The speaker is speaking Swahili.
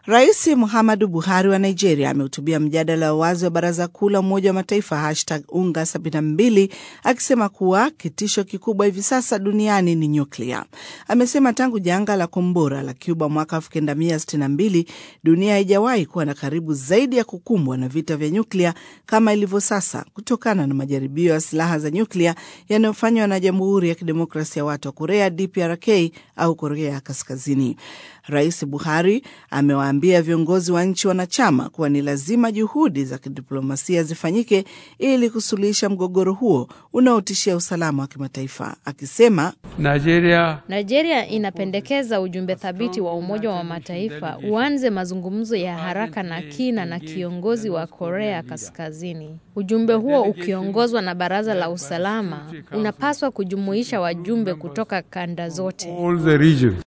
Rais Muhammadu Buhari wa Nigeria amehutubia mjadala wa wazi wa Baraza Kuu la Umoja wa Mataifa hashtag unga 72 akisema kuwa kitisho kikubwa hivi sasa duniani ni nyuklia. Amesema tangu janga la kombora la Cuba mwaka 1962 dunia haijawahi kuwa na karibu zaidi ya kukumbwa na vita vya nyuklia kama ilivyo sasa, kutokana na majaribio ya silaha za nyuklia yanayofanywa na Jamhuri ya Kidemokrasia ya Watu wa Korea DPRK au Korea Kaskazini. Rais Buhari amewaambia viongozi wa nchi wanachama kuwa ni lazima juhudi za kidiplomasia zifanyike ili kusuluhisha mgogoro huo unaotishia usalama wa kimataifa, akisema Nigeria, Nigeria inapendekeza ujumbe thabiti wa Umoja wa Mataifa uanze mazungumzo ya haraka na kina na kiongozi wa Korea Kaskazini. Ujumbe huo ukiongozwa na Baraza la Usalama unapaswa kujumuisha wajumbe kutoka kanda zote. all the region.